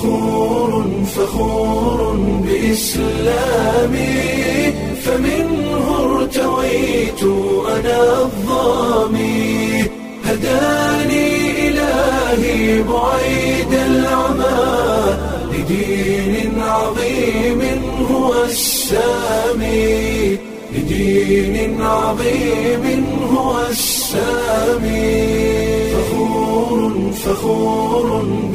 فخور فخور بإسلامي فمنه ارتويت أنا الظامي هداني إلهي بعيد العمى لدين عظيم هو السامي لدين عظيم هو السامي فخور فخور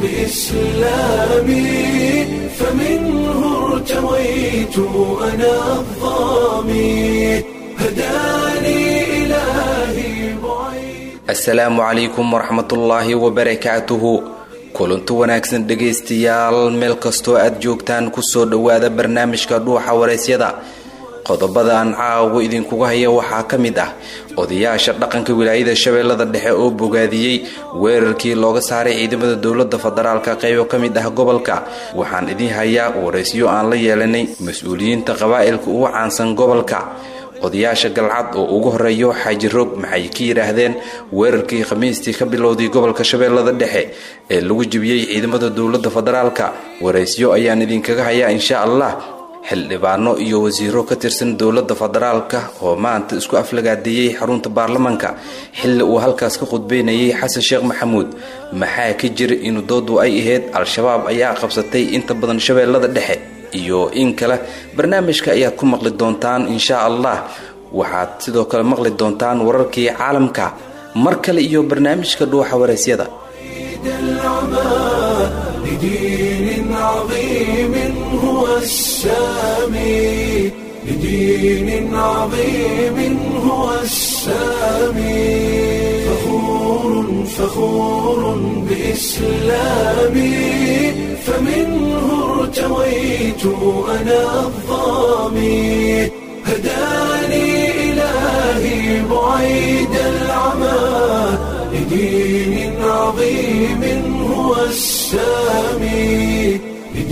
بإسلامي فمنه ارتويت أنا الظامي هداني إلهي بعيد asalaamu calaykum waraxmatullaahi wabarakaatuhu kulanti wanaagsan dhegaystayaal meel kastoo aad joogtaan kusoo dhowaada barnaamijka dhuuxa waraysyada qodobada aan caawa idinkuga haya waxaa ka mid ah odayaasha dhaqanka wilaayada shabeellada dhexe oo bogaadiyey weerarkii looga saaray ciidamada dowlada federaalka qaybo ka mid ah gobolka waxaan idiin hayaa waraysyo aan la yeelanay mas-uuliyiinta qabaa'ilka ugu caansan gobolka odayaasha galcad oo ugu horeeyo xaaji roog maxay ka yidhaahdeen weerarkii khamiistii ka bilowday gobolka shabeellada dhexe ee lagu jebiyey ciidamada dowlada federaalka waraysyo ayaan idinkaga hayaa insha allah xildhibaano iyo wasiiro ka tirsan dowlada federaalka oo maanta isku aflagaadeeyey xarunta baarlamaanka xilli uu halkaas ka khudbeynayay xasan sheekh maxamuud maxaa ka jira in doodu ay ahayd al-shabaab ayaa qabsatay inta badan shabeellada dhexe iyo in kale barnaamijka ayaad ku maqli doontaan insha allah waxaad sidoo kale maqli doontaan wararkii caalamka mar kale iyo barnaamijka dhuuxa waraysyada العمى لدين عظيم هو السامي لدين عظيم هو السامي فخور فخور بإسلامي فمنه ارتويت أنا الظامي هداني إلهي بعيد العمى لدين عظيم هو السامي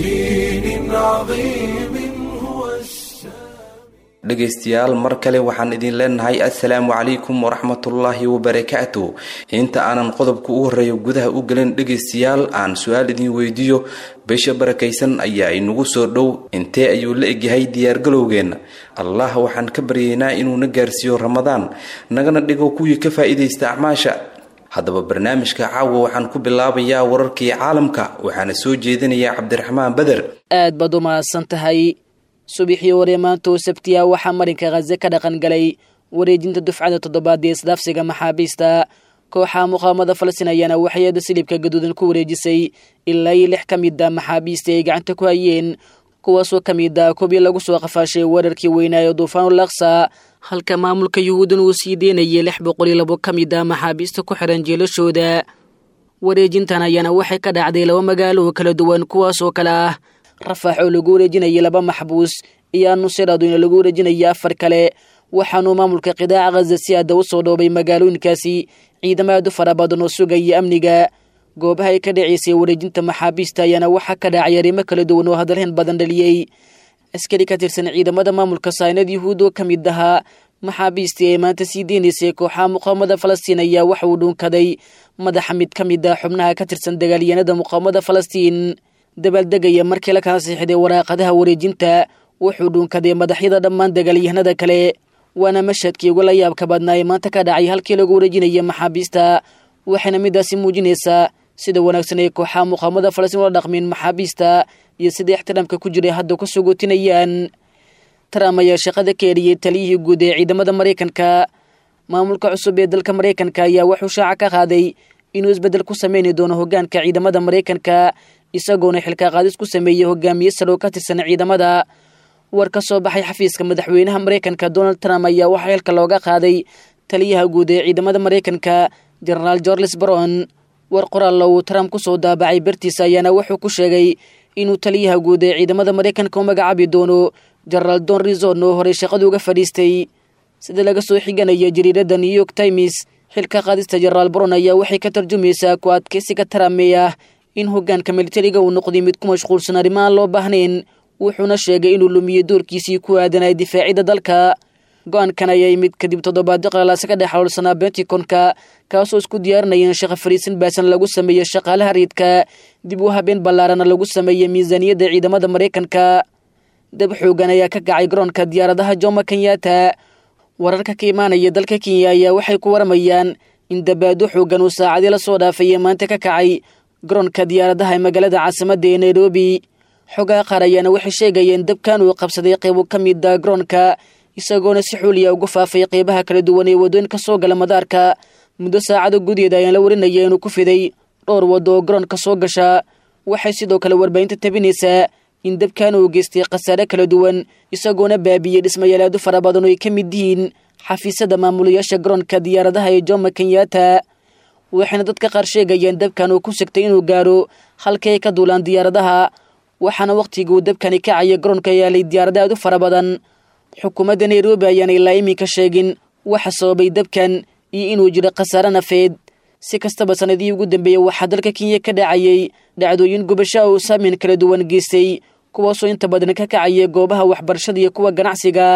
لدين عظيم هو السامي dhegaystayaal mar kale waxaan idin leenahay assalaamu calaykum waraxmatullaahi wabarakaatu inta aanan qodobka u horeeyo gudaha u gelin dhegaystayaal aan su-aal idin weydiiyo bisha barakaysan ayaa inagu soo dhow intee ayuu la egyahay diyaargalowgeenna allah waxaan ka baryaynaa inuuna gaarsiiyo ramadaan nagana dhigo kuwii ka faa'iidaysta acmaasha haddaba barnaamijka caawa waxaan ku bilaabayaa wararkii caalamka waxaana soo jeedinayaa cabdiraxmaan beder aad baad u mahadsan tahay subaxii hore maanta oo sabtiya waxaa marinka khaze ka dhaqan galay wareejinta dufcada toddobaad ee isdhaafsiga maxaabiista kooxaha muqaawamada falastiin ayaana waxyada silibka gaduudan ku wareejisay ilaa iyo lix ka mid a maxaabiista ay gacanta ku hayeen kuwaasoo ka mid a kubii lagu soo qafaashay weerarkii weynaayo duufaanul aqsa halka maamulka yuhuudan uu sii deynayay lix boqol iyo labo ka mid a maxaabiista ku xiran jeelashooda wareejintan ayaana waxay ka dhacday laba magaalo oo kala duwan kuwaas oo kale ah rafax oo lagu wareejinayay laba maxbuus iyo anuseraaduna lagu wareejinaya afar kale waxaanuu maamulka qidaaca khaza si aada u soo dhoobay magaalooyinkaasi ciidamo aad u fara badan oo sugaya amniga goobaha ay ka dhacaysay wareejinta maxaabiista ayaana waxaa ka dhacay arrimo kala duwan oo hadalhayn badan dhaliyey askari ka tirsan ciidamada maamulka saynad yuhuud oo ka mid ahaa maxaabiistii ay maanta sii deynaysay kooxaha muqaawamada falastiin ayaa waxa uu dhuunkaday madaxa mid ka mid ah xubnaha ka tirsan dagaalyahanada muqaawamada falastiin dabaaldegaya markii la kala siixday waraaqadaha wareejinta wuxuu dhuunkaday madaxyada dhammaan dagaalyahanada kale waana mashhadkii ugu la yaabka badnaa ee maanta ka dhacay halkii lagu wareejinaya maxaabiista waxayna midaasi muujinaysaa sida wanaagsan ay kooxaha muqaawamada falastiin ula dhaqmeen maxaabiista iyo sida ixtiraamka ku jiray hadda ku sugootinayaan trump ayaa shaqada ka eriyey taliyihii guud ee ciidamada maraykanka maamulka cusub ee dalka maraykanka ayaa wuxuu shaaca ka qaaday inuu isbeddel ku sameyni doono hoggaanka ciidamada maraykanka isagoona xilka qaadis ku sameeyey hogaamiye sare oo ka tirsan ciidamada war ka soo baxay xafiiska madaxweynaha maraykanka donald trump ayaa waxaa xilka looga qaaday taliyaha guud ee ciidamada maraykanka genaraal georges baron war qoraalla uu trump ku soo daabacay bartiisa ayaana wuxuu ku sheegay inuu taliyaha guud ee ciidamada maraykanka u magacaabi doono genaraal don rizon oo horey shaqada uga fadhiistay sida laga soo xiganaya jariirada new york times xilka qaadista genaraal baron ayaa waxay ka tarjumaysaa ku adkeysiga trump ee ah in hoggaanka militariga uu noqday mid ku mashquulsan arrimahaan loo baahnayn wuxuuna sheegay inuu lumiyey doorkiisii ku aadanay difaacidda dalka go-aankan ayaa yimid kadib toddobaadyo qalalaase ka dhex howlsanaa benticonka kaasoo isku diyaarinaya in shaqa fariisin baasan lagu sameeyo shaqaalaha riidka dib u habeen ballaarana lagu sameeya miisaaniyadda ciidamada maraykanka dab xoogan ayaa ka kacay garoonka diyaaradaha jomo kenyatta wararka ka imaanaya dalka kenya ayaa waxay ku waramayaan in dabaado xoogan uu saacadii la soo dhaafaya maanta ka kacay garoonka diyaaradaha ee magaalada caasimadda ee nairobi xogaha qaar ayaana waxay sheegayeen dabkan uu qabsaday qeybo ka mida garoonka isagoona si xuuliya ugu faafay qeybaha kala duwan ee waddooyin ka soo gala madaarka muddo saacado gudaheeda ayaan la warinaya inuu ku fiday dhowr waddo oo garoonka soo gasha waxay sidoo kale warbaahinta tabinaysaa in dabkan uu geystay khasaare kala duwan isagoona baabiyey dhismayaalaadu fara badan oo ay ka mid yihiin xafiisyada maamulayaasha garoonka diyaaradaha ee jomo kenyatta waxayna dadka qaar sheegayeen dabkan uu ku sigtay inuu gaaro halkii ay ka duulaan diyaaradaha waxaana wakhtiguu dabkani kacaya garoonka yaalay diyaarada aad u fara badan xukuumadda nairobi ayaana ilaa iminka sheegin waxa sababay dabkan iyo inuu jiro khasaare nafeed si kastaba sanadihii ugu dambeeyey waxaa dalka kenya ka dhacayay dhacdooyin gubasho oo saameyn kala duwan geystay kuwaasoo inta badan ka kacaya goobaha waxbarashada iyo kuwa ganacsiga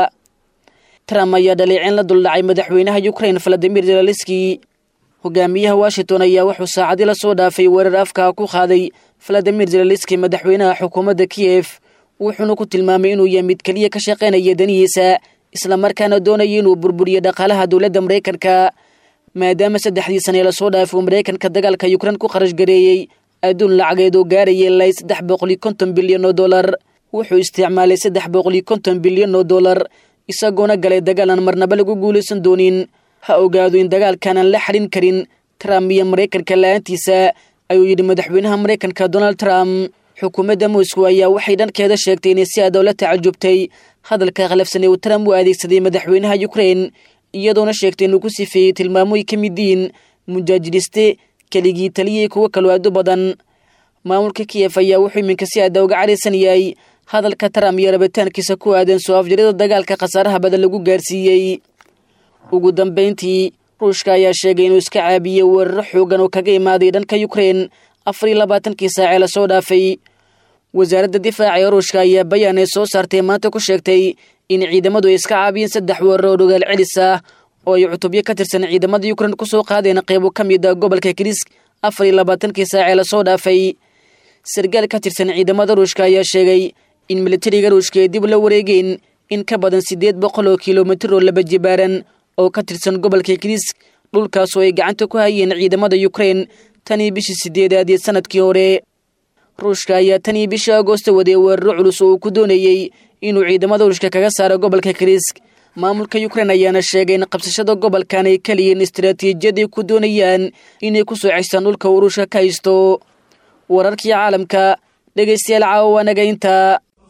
trump ayaa dhaleeceen la duldhacay madaxweynaha ukrain valadimir zelaliski hogaamiyaha washington ayaa wuxuu saacadii la soo dhaafay weerar afka ku qaaday valadimir zelaliski madaxweynaha xukuumadda kiyef wuxuuna ku tilmaamay inuu yahay mid keliya ka shaqaynaya danihiisa islamarkaana doonaya inuu burburiyo dhaqaalaha dowladda maraykanka maadaama saddexdii sane lasoo dhaafay uu maraykanka dagaalka yukrain ku kharash gareeyey adduun lacageed oo gaaraya ilaa saddex boqol iyo konton bilyan oo dollar wuxuu isticmaalay saddex boqol iyo konton bilyan oo dollar isagoona galay dagaal aan marnaba lagu guulaysan doonin ha ogaado in dagaalkan aan la xadhin karin trump iyo maraykanka la-aantiisa ayuu yidhi madaxweynaha maraykanka donald trump xukuumadda moscow ayaa waxay dhankeeda sheegtay inay si adow la tacajubtay hadalka khalafsan ee uu trump u adeegsaday madaxweynaha ukrain iyadoona sheegtay inuu ku sifeeyey tilmaamo ay ka mid yihiin mujaajidiste keligii taliyay kuwo kaloo aad u badan maamulka kiyef ayaa wuxuu iminka si aada uga caraysan yahay hadalka trump iyo rabitaankiisa ku aadan soo afjarida dagaalka khasaaraha badan lagu gaarsiiyey ugu dambayntii ruushka ayaa sheegay inuu iska caabiyey weeraro xoogan oo kaga imaaday dhanka ukrain afar iyo labaatankii saacee lasoo dhaafay wasaaradda difaaca ee ruushka ayaa bayaan ay soo saartay maanta ku sheegtay in ciidamadu ay iska caabiyeen saddex weerar oo dhogaal celis ah oo ay cutubyo ka tirsan ciidamada ukrain kusoo qaadeen qeybo ka mid a gobolka kirisk afar iyo labaatankii saacee lasoo dhaafay sargaal ka tirsan ciidamada ruushka ayaa sheegay in militariga ruushka ay dib la wareegeen in ka badan siddeed boqol oo kilomitir oo laba jibaaran oo ka tirsan gobolka kirisk dhulkaasoo ay gacanta ku hayeen ciidamada ukrain tanii bishii sideedaad ee sanadkii hore ruushka ayaa tanii bishii agoosto waday weeraro culus oo uu ku doonayey inuu ciidamada ruushka kaga saaro gobolka kirisk maamulka ukrain ayaana sheegay in qabsashada gobolkan ay kaliyiin istaraatiijiyad ay ku doonayaan inay ku soo cestaan dhulka uu ruushka ka haysto wararkii caalamka dhegaystayaal caawa waanaga intaa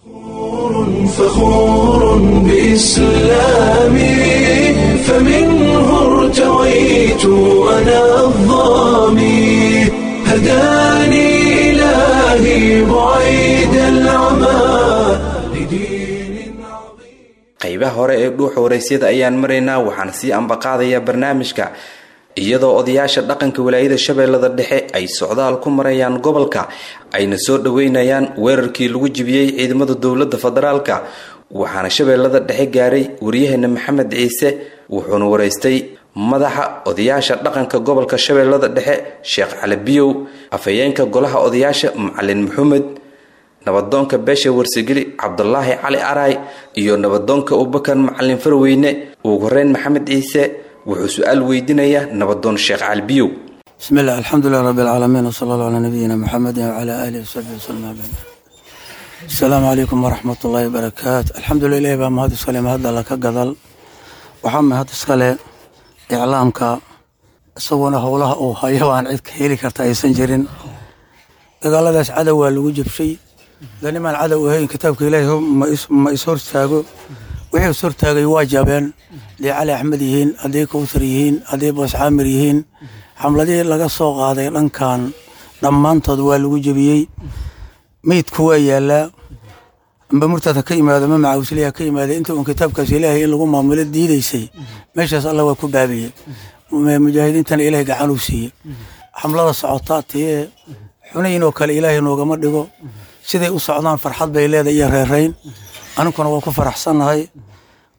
فخور بإسلامي فمنه ارتويت أنا الظامي هداني إلهي بعيد العمى لدين عظيم qaybaha hore ee dhuuxa waraysyada ayaan maraynaa waxaan sii ambaqaadayaa barnaamijka iyadoo odayaasha dhaqanka walaayada shabeellada dhexe ay socdaal ku marayaan gobolka ayna soo dhoweynayaan weerarkii lagu jibiyey ciidamada dowladda federaalka waxaana shabeellada dhexe gaaray waryaheena maxamed ciise wuxuuna waraystay madaxa odayaasha dhaqanka gobolka shabeellada dhexe sheekh cali biyow afhayeenka golaha odayaasha macalin maxamed nabadoonka beesha warsageli cabdulaahi cali aray iyo nabadoonka abubakar macalin farweyne ugu horeyn maxamed ciise wuxuu su-aal weydiinayaa nabadoon sheekh cali biyow بسم الله الحمد لله رب العالمين وصلى الله على نبينا محمد وعلى آله وصحبه وسلم بعد السلام عليكم ورحمة الله وبركاته الحمد لله بaa mahad iskale mahad alla ka gadal waxaa mahad iskale iclaamka isagoona howlaha uu hayo aan cid ka heli karta aysan jirin dagaaladaas cadow waa lagu jabshay danimaan cadow ahayn kitaabka ilaahi ma is hortaago wixii is hortaagay waa jabeen hadday cali axmed yihiin hadday kowsar yihiin hadday boos caamir yihiin xamladihii laga soo qaaday dhankan dhammaantood waa lagu jebiyey meydku waa yaalaa amba murtada ka yimaado ma macawisliha ka yimaada inta uun kitaabkaas ilaahay in lagu maamulo diidaysay meeshaas alla waa ku baabiyey mujaahidiintana ilaahay gacan uu siiye xamlada socotaa tiyee xunayn oo kale ilaahay noogama dhigo siday u socdaan farxad bay leedahay iyo reerayn aninkuna waa ku faraxsannahay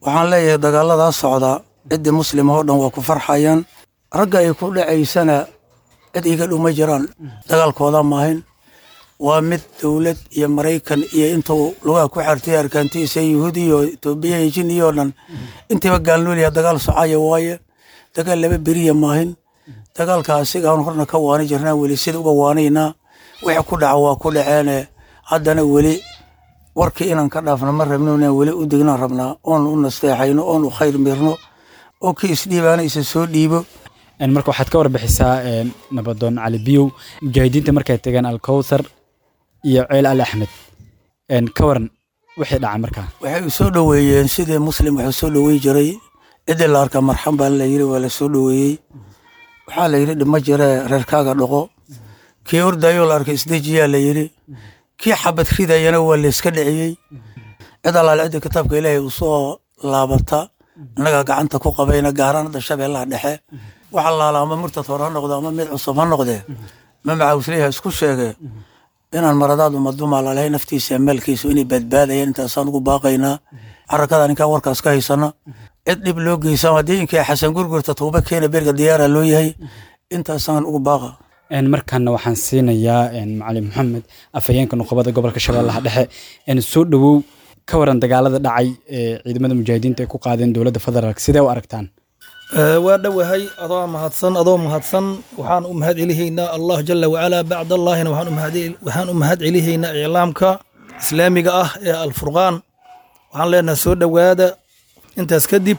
waxaan leeyahay dagaaladaa socda ciddii muslima oo dhan waa ku farxayaan ragga ay ku dhacaysana cid iga dhuma jiraan dagaalkooda maahin waa mid dowlad iyo maraykan iyo intuu lugaha ku xartay arkaantiisa yuhuudi iyo etoobiya iyo jiniya oo dhan intiiba gaalnoolyaha dagaal socaya waaye dagaal laba beriya maahin dagaalka asigaan horna ka waani jirnaa weli sida uga waanaynaa wixii ku dhaca waa ku dhaceene haddana weli warkii inaan ka dhaafno ma rabno inaan weli u degnaan rabnaa oon u nasteexayno oon u khayr mirno oo kii isdhiibaana isa soo dhiibo marka waxaad ka warbixisaa nabadoon cali biyow mujaahidiinta markay tageen alkowthar iyo ceel ali axmed ka waran wixii dhaca markaa waxay u soo dhoweeyeen sidii muslim waxuu soo dhowey jiray ciddii la arka marxan baa la yiri waa la soo dhoweeyey waxaa la yidhi dhima jiree reerkaaga dhaqo kii ordayoo la arkay isdejiyaa la yidhi kii xabad ridayana waa layska dhiciyey cid allaale cidda kitaabka ilaahay uu soo laabata innagaa gacanta ku qabayna gaaraan hadda shabeellaha dhexe waxa laala ama murtad hore ha noqdo ama mid cusub ha noqdee ma macawisleyaha isku sheege inaan maradaad umadumaa lalahay naftiisa maalkiisu inay badbaadayaan intaasaan ugu baaqaynaa xarakada ninkaan warkaas ka haysana cid dhib loo geysama haddii inkii xasan gurgurta tuuba keena berga diyaara loo yahay intaasaan ugu baaqa markaana waxaan siinayaa macalin maxamed afhayeenka nuqubada gobolka shabeellaha dhexe soo dhowow ka waran dagaalada dhacay ee ciidamada mujaahidiinta ay ku qaadeen dowladda federaalk sidee u aragtaan waa dhowahay adoo mahadsan adoo mahadsan waxaan u mahad celihaynaa allah jala wacalaa bacd allaahina waxaan u mahad celihaynaa iclaamka islaamiga ah ee alfurqaan waxaan leenahay soo dhowaada intaas kadib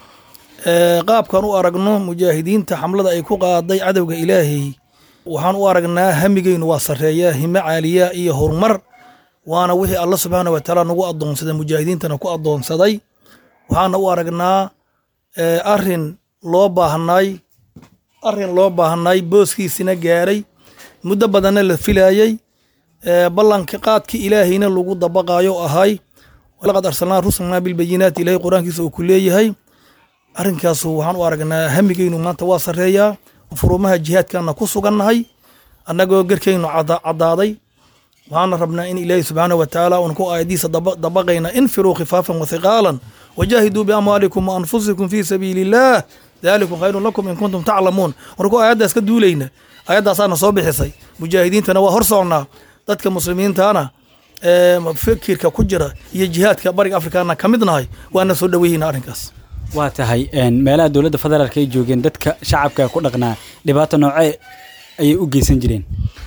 qaabkan u aragno mujaahidiinta xamlada ay ku qaaday cadowga ilaahay waxaan u aragnaa hamigeynu waa sareeya hime caaliya iyo horumar waana wixii alla subxaana watacaala nagu adoonsaday mujaahidiintana ku adoonsaday waxaana u aragnaa arin loo baahnay arin loo baahnay booskiisina gaaray muddo badanna la filayey ballanka qaadkii ilaahayna lagu dabaqayo ahay laqad arsalnaa rusulnaa bilbayinaati ilahay qur-aankiisa uu ku leeyahay arinkaasu waxaan u aragnaa hamigeynu maanta waa sareeyaa furumaha jihaadkana ku sugannahay annagoo gerkeynu caddaaday waxaana rabnaa in ilaahi subxaana wa tacaala uun ku aayadiisa dabaqayna infiruu khifaafan wa hiqaalan wajaahiduu biamwaalikum wa anfusikum fii sabiili illaah daalikum khayrun lakum in kuntum taclamuun warku aayaddaas ka duulayna aayaddaasaana soo bixisay mujaahidiintana waa hor socnaa dadka muslimiintana fikirka ku jira iyo jihaadka bariga afrikana ka mid nahay waana soo dhoweyhayna arrinkaas waa tahay meelaha dowladda federaalk ay joogeen dadka shacabka ku dhaqnaa dhibaato noocee ayay u geysan jireen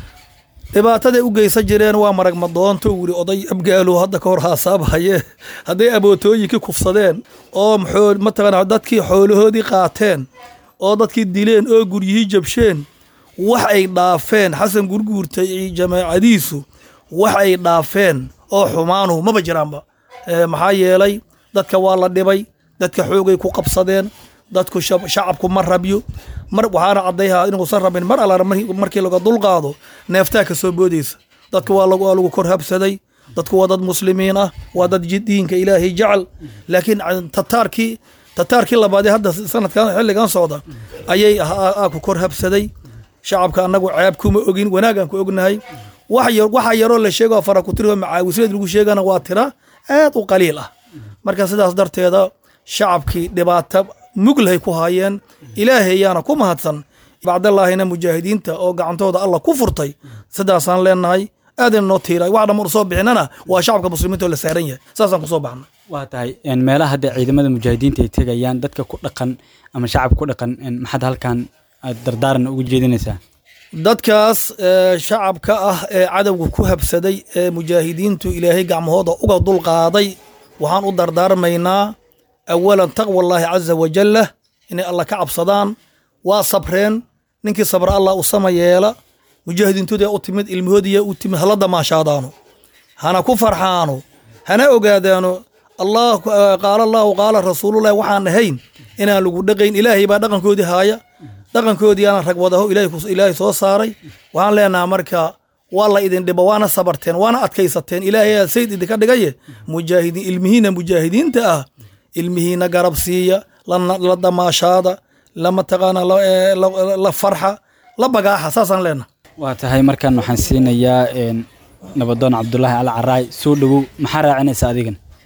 dhibaataday u geysan jireen waa marag madoonto wili oday abgaalo hadda ka hor haasaabhaye hadday abootooyinkii kufsadeen oo mataqana dadkii xoolahoodii qaateen oo dadkii dileen oo guryihii jabsheen wax ay dhaafeen xasan gurguurta iyo jamaacadiisu wax ay dhaafeen oo xumaanuhu maba jiraanba maxaa yeelay dadka waa la dhibay dadka xoogay ku qabsadeen dadku shacabku ma rabyo mar waxaana caddayhaa inuusan rabin mar alla markii laga dulqaado neeftaa ka soo boodaysa dadka waa lagu kor habsaday dadku waa dad muslimiin ah waa dad diinka ilaahay jecel laakiin tataarkii tataarkii labaadee hadda sanadkan xilligan socda ayay aa ku kor habsaday shacabka annagu ceeb kuma ogin wanaagaan ku ognahay waxa yaroo la sheego fara ku tiri macaawisleed lagu sheegana waa tira aad u qaliil ah marka sidaas darteeda shacabkii dhibaato muglahay ku haayeen ilaahay ayaana ku mahadsan bacdallaahina mujaahidiinta oo gacantooda alla ku furtay sidaasaan leenahay aadayna noo tiiray wax dhamar usoo bixinana waa shacabka muslimiinta oo la saaran yahay saasaan kusoo baxnay waa tahay meelaha hadda ciidamada mujaahidiinta ay tegayaan dadka ku dhaqan ama shacabka ku dhaqan maxaad halkan aad dardaaran ugu jeedinaysaa dadkaas shacabka ah ee cadowga ku habsaday ee mujaahidiintu ilaahay gacmahooda uga dulqaaday waxaan u dardaarmaynaa awalan taqwallaahi caza wajalla inay alla ka cabsadaan waa sabreen ninkii sabra allah u sama yeela mujaahidiintooda u timid ilmahoodiya u timid hala damaashaadaano hana ku farxaano hana ogaadaano allah qaala allahu qaala rasuululahi waxaan ahayn inaan lagu dhaqayn ilaahay baa dhaqankoodii haaya dhaqankoodii aanan rag wadaho ilaahay soo saaray waxaan leenaha marka waa la idin dhibo waana sabarteen waana adkaysateen ilaahay aa sayd idinka dhigaye mujaahidiin ilmihiina mujaahidiinta ah ilmihiina garab siiya la damaashaada la mataqaana la farxa la bagaaxa saasaan leenaha waa tahay markan waxaan siinayaa nabadoon cabdulaahi al caraay soo dhowow maxaa raacinaysa adigan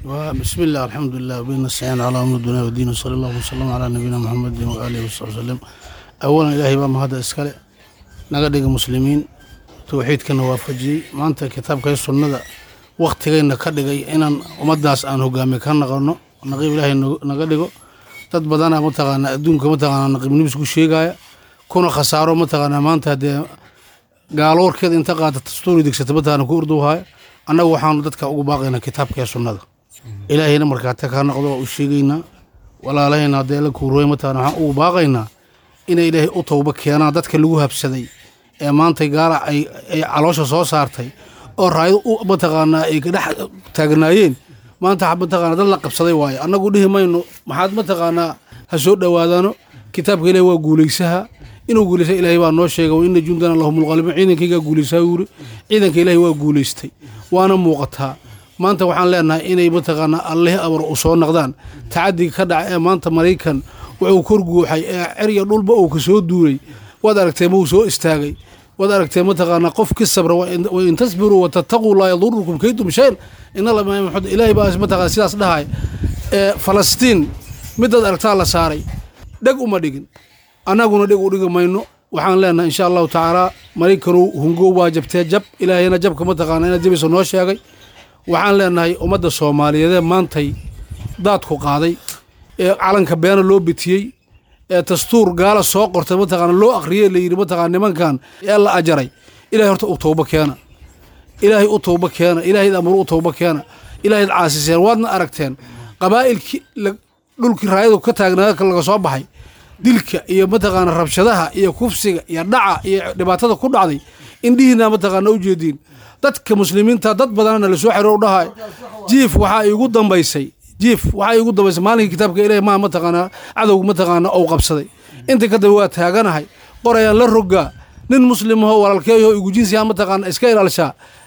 بسم الله الحمد لله وبين السعين على أمر الدنيا والدين وصلى الله وسلم على نبينا محمد وآله وصحبه وسلم أولا إلهي بام هذا إسكالي نقدق مسلمين توحيد كنا وافجي ما أنت كتاب كي سنة وقت كينا كدقي إن ومداس أن هقامي كان نقرنو نقيب إلهي نقدقو dad badana mataqaana adduunka mataqaana naqibnibis ku sheegaya kuna khasaaro mataqaana maanta hadee gaaloorkeeda inta qaata dastuuri degsata mataqaana ku urduwahaya annagu waxaanu dadka ugu baaqaynaa kitaabka iyo sunnada ilaahayna markaata kaa noqdo waa u sheegaynaa walaalahayna haddee la kuurooy mataqaana waxaan ugu baaqaynaa inay ilaahay u towba keenaan dadka lagu habsaday ee maanta gaala ay ay caloosha soo saartay oo raayado u mataqaanaa ay dhex taagnaayeen maanta mataqaana dad la qabsaday waaye annagu dhihi mayno maxaad mataqaanaa ha soo dhowaadaano kitaabka ilahi waa guulaysaha inuu guulaysa ilaahay baa noo sheegay wa ina jundana lahum lqalibuun ciidankaygaa guulaysaa yuri ciidanka ilaahay waa guulaystay waana muuqataa maanta waxaan leenahay inay mataqaanaa alleh abar u soo naqdaan tacadiga ka dhaca ee maanta maraykan wuxuu kor guuxay ee cerya dhulba uu ka soo duulay waad aragtee ma uu soo istaagay waad aragtee mataqaanaa qof ki sabra wain tasbiruu watataquu laa yadurukum kaydum shayn ina ilaahay baa mataqana sidaas dhahay ee falastiin midaad aragtaa la saaray dheg uma dhigin annaguna dheg u dhigi mayno waxaan leenahay insha allahu tacaala maraykanuu hungow waa jabtee jab ilaahayna jabka mataqaana inaad jabayso noo sheegay waxaan leenahay ummadda soomaaliyeedee maantay daadku qaaday ee calanka beena loo bitiyey ee dastuur gaala soo qortay mataqaana loo akhriyey la yidhi mataqana nimankan ee la ajaray ilahay horta u towbo keena ilaahay u towbo keena ilahayd amru u towbo keena ilahayd caasiseen waadna aragteen qabaa'ilkii dhulkii raayadu ka taagnaa laga soo baxay dilka iyo mataqaana rabshadaha iyo kufsiga iyo dhaca iyo dhibaatada ku dhacday indhihiina mataqaana u jeediin dadka muslimiinta dad badanana lasoo xiro dhahay jiif waxaa iigu dambaysay jiif waxaa iigu dambaysay maalinkii kitaabka ilahi maa mataqaanaa cadowga mataqaana ou qabsaday inta kadaba waa taaganahay qorayaan la rogaa nin muslimaho walaalkeeyo igu jinsiyaa mataqaana iska ilaalshaa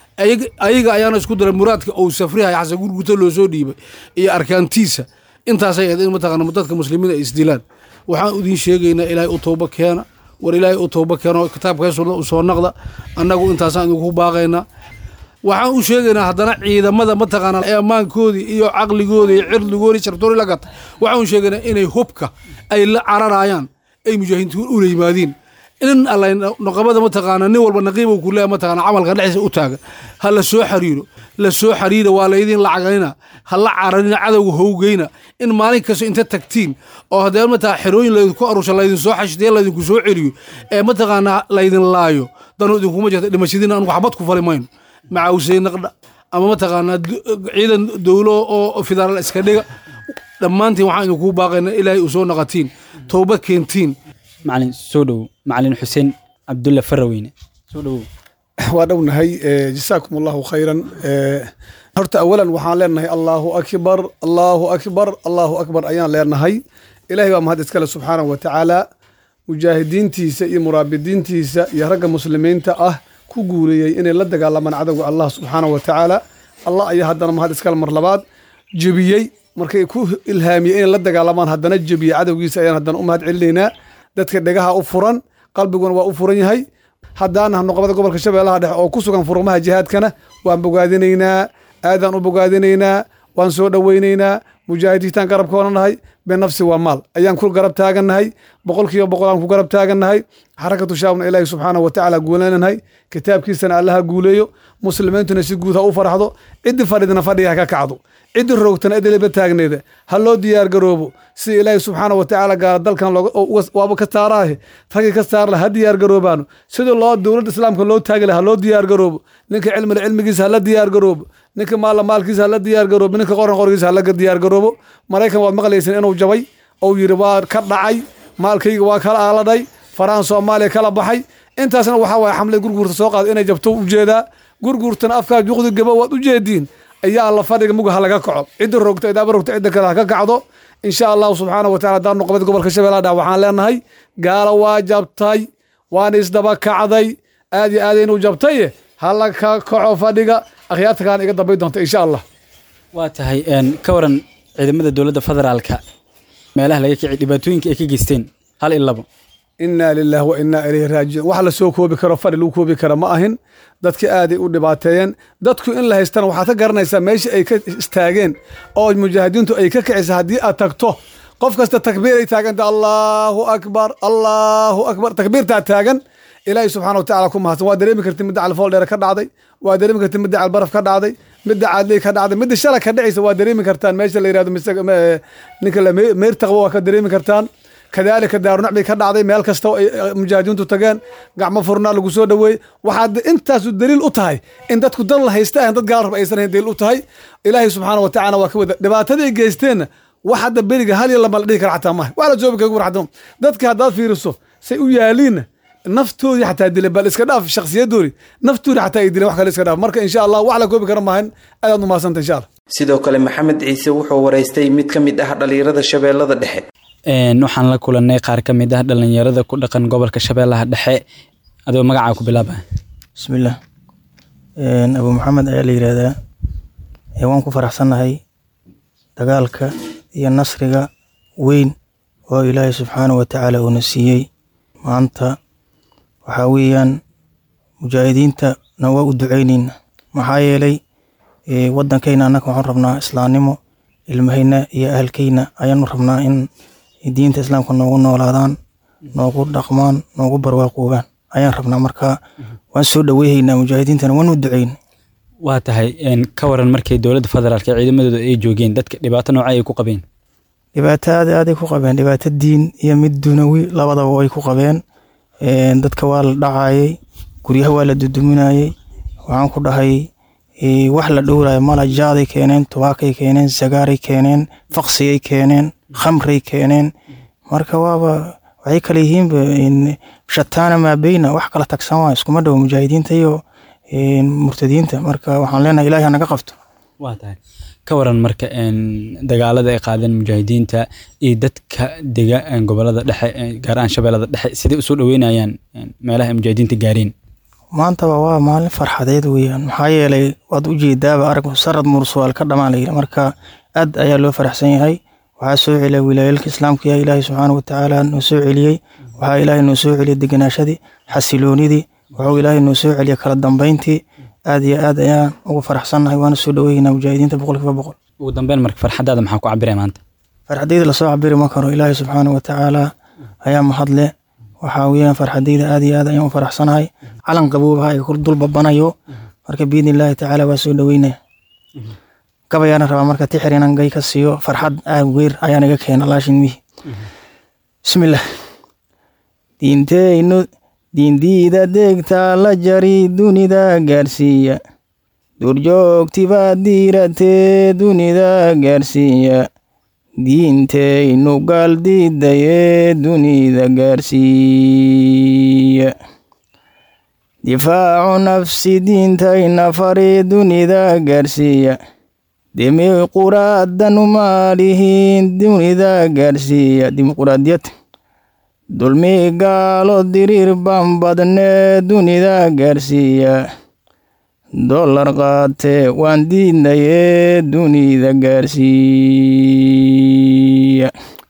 ayaga ayaana isku diray muraadka ou safrihay xasan gurguto loo soo dhiibay iyo arkaantiisa intaasay ahayd in mataqaana dadka muslimiin ay isdilaan waxaan idin sheegaynaa ilaahay u towba keena war ilaahay u towba keeno kitaabka sunna u soo naqda annagu intaasaan idinku baaqaynaa waxaan u sheegaynaa haddana ciidamada mataqaana ee ammaankoodii iyo caqligoodii iyo cirdigoodii shartoori la gatay waxaan u sheegaynaa inay hubka ay la cararayaan ay mujaahidiintu ula yimaadiin in alla noqobada mataqaana nin walba naqiiba ku leeya mataqaana camalka dhexdiisa u taagan ha la soo xariiro la soo xariira waa laydin lacagayna ha la cararina cadowga howgeyna in maalin kasta inta tagtiin oo haddee mataqana xerooyin laydinku arusha laydin soo xashtiya laydinku soo celiyo ee mataqaana laydin laayo danu idinkuma jirta dhimashadiina anugu xabad ku fali mayno macawisay naqdha ama mataqaanaa ciidan dowlo oo federaal iska dhiga dhammaantiin waxaan idinku baaqayna ilaahay u soo naqatiin towbad keentiin macalin soo dhowow macalin xuseen cabdulla faraweyne soo dhowow waa dhownahay jasaakum allahu khayran horta awalan waxaan leenahay allaahu akbar allaahu akbar allaahu akbar ayaan leenahay ilahay baa mahad iskale subxaanahu wa tacaala mujaahidiintiisa iyo muraabidiintiisa iyo ragga muslimiinta ah ku guuleeyey inay la dagaalamaan cadowga allah subxaanahu wa tacaala allah ayaa haddana mahad iskale mar labaad jebiyey markay ku ilhaamiyey inay la dagaalamaan haddana jebiyey cadowgiisa ayaan haddana u mahad celinaynaa dadka dhegaha u furan qalbiguna waa u furan yahay haddaana noqobada gobolka shabeellaha dhexe oo ku sugan furmaha jihaadkana waan bogaadinaynaa aadaan u bogaadinaynaa waan soo dhoweynaynaa mujaahidiintaan garabkoona nahay benafsi waa maal ayaan ku garab taagannahay boqol kiiba boqol aan ku garab taagannahay xarakatu shaabna ilaahi subxaanahu wa tacaala guulananahay kitaabkiisana allaha guuleeyo muslimiintuna si guud ha u farxdo ciddi fadhidna fadhiga ha ka kacdo ciddi roogtana idilba taagneeda ha loo diyaar garoobo sida ilaahi subxaanahu wa tacaala gaara dalkan waaba ka saaraahe raggii ka saarla ha diyaar garoobaano sidii loo dowladda islaamka loo taagi laha ha loo diyaar garoobo ninka cilmila cilmigiisa hala diyaar garoobo ninka maalla maalkiisa hala diyaar garoobo ninka qoran qorgiisa hala diyaar garoobo maraykan waad maqlaysan inuu jabay ou yidhi waa ka dhacay maalkayga waa kala aaladhay farahan soomaaliya kala baxay intaasna waxaa waaya xamlad gurguurta soo qaada inay jabto ujeedaa gurguurtana afkaa juqdi gaba waad u jeediin ayaa alla fadhiga muga ha laga kaco cidda rogta idaaba rogta cidda kale ha ka kacdo insha allahu subxaana wa tacala haddaan noqobada gobolka shabeellaha dha waxaan leenahay gaala waa jabtay waana isdaba kacday aad iyo aad inuu jabtaye ha la ka kaco fadhiga akhyaarta kaana iga dambay doonta insha allah waa tahay ka waran ciidamada dowladda federaalka meelaha laga kicay dhibaatooyinka ay ka geysteen hal iyo labo inaa lilahi wa inaa ilayhi raajicuun wax la soo koobi karo fadhi lagu koobi kara ma ahin dadki aaday u dhibaateeyeen dadku in la haystana waxaad ka garanaysaa meesha ay ka istaageen oo mujaahidiintu ay ka kicisa haddii aad tagto qof kasta takbiiray taaganta allaahu akbar allaahu akbar takbiirtaa taagan ilaahay subxana watacala ku mahadsan waa dareemi karti midda calfool dheere ka dhacday waa dareemi karti midda calbaraf ka dhacday midda caadley ka dhacday midda shala ka dhacaysa waa dareemi kartaan meesha la yirahdo ninka meyrtaqba waa ka dareemi kartaan kadaalika daarunacbay ka dhacday meel kasta ay mujaahidiintu tageen gacmo furnaa lagu soo dhoweeyey waxaad intaasu daliil u tahay in dadku dan la haysta ahan dad gaal rab aysan hayn daliil u tahay ilaahay subxaana wa tacala waa ka wada dhibaatadii geysteenna wax hadda beriga hal iyo lama la dhihi kara xataa maha wax la joobi kaga warxadamo dadka haddaad fiiriso say u yaaliinna naftoodii xataa dileen bal iska dhaaf shakhsiyadoodii naftoodii xataa ay dileen wax kale iska dhaaf marka insha allah wax la koobi kara maahan aadaad u mahadsanta insha allah sidoo kale maxamed ciise wuxuu waraystay mid ka mid ah dhalinyarada shabeellada dhexe waxaan la kulanay qaar ka mid ah dhalinyarada ku dhaqan gobolka shabeellaha dhexe adoo magacaa ku bilaaba bismillaah abu maxamed ayaa la yidhaahdaa waan ku faraxsannahay dagaalka iyo nasriga weyn oo ilaahay subxaanahu wa tacaala uuna siiyey maanta waxaa weeyaan mujaahidiintana waa u ducaynayna maxaa yeelay waddankayna annaga waxaan rabnaa islaamnimo ilmahayna iyo ahalkayna ayaanu rabnaa in diinta islaamka noogu noolaadaan noogu dhaqmaan noogu barwaaqoobaan ayaan rabnaa marka waan soo dhoweyhaynaa mujaahidiintana waan u ducayn waa tahay ka waran markay dowladda federaalk ee ciidamadooda ay joogeen dadka dhibaato nooca ay ku qabeen dhibaato aad aaday ku qabeen dhibaato diin iyo mid dunawi labadaba way ku qabeen dadka waa la dhacayay guryaha waa la duduminayay waxaan ku dhahay wax la dhowrayo mala jaaday keeneen tubaakay keeneen sagaaray keeneen faqsigay keeneen khamray keeneen marka waaba waxay kale yihiinba shataana maabeyna wax kala tagsan waa iskuma dhowo mujaahidiinta iyo murtadiinta marka waxaan leenahay ilahi hanaga qabto waa tahay ka waran marka dagaalada ay qaadeen mujaahidiinta iyo dadka dega gobolada dhexe gaar ahaan shabeellada dhexe siday usoo dhaweynayaan meelaha ay mujaahidiinta gaareen maantaba waa maalin farxadeed weeyaan maxaa yeelay waad u jeedaaba arag sarad mursuwaal ka dhamaan layidhi marka aad ayaa loo faraxsan yahay waxaa soo celiya wilaayalka islaamka yaa ilaahay subxaana wa tacaala noo soo celiyey waxaa ilaahay noo soo celiyay deganaashadii xasiloonidii wuxuu ilaahay noo soo celiyay kala dambeyntii aad iyo aad ayaan ugu faraxsannahay waana soo dhaweynaa mujaahidiinta boqolkiiba boqol ugu dambeyn marka farxadaada maxaa ku cabiraya maanta farxadayda lasoo cabiri ma karo ilaahay subxaana wa tacaala ayaa mahadle waxaa weeyaan farxadayda aad iyo aad ayaan u faraxsanahay calan qaboobaha ay dul babanayo marka biidni illaahi tacaala waa soo dhaweynaya gabayaana rabaa marka tixir inaan gay ka siiyo farxad aad weer ayaan iga keena laashin mihi bismillaah diinteynu diindiida deegtaa la jari dunida gaarsiiya duurjoogtibaa diiratee dunida gaarsiiya diinteynu gaaldiidayee dunida gaarsiiya difaacu nafsi diintayna fari dunida gaarsiiya demiquraadanu maalihiin dunida gaarsiiya dimuquraadiyad dulmi gaalo diriir baan badnee dunida gaarsiiya dollar qaatee waan diidnayee dunida gaarsiiya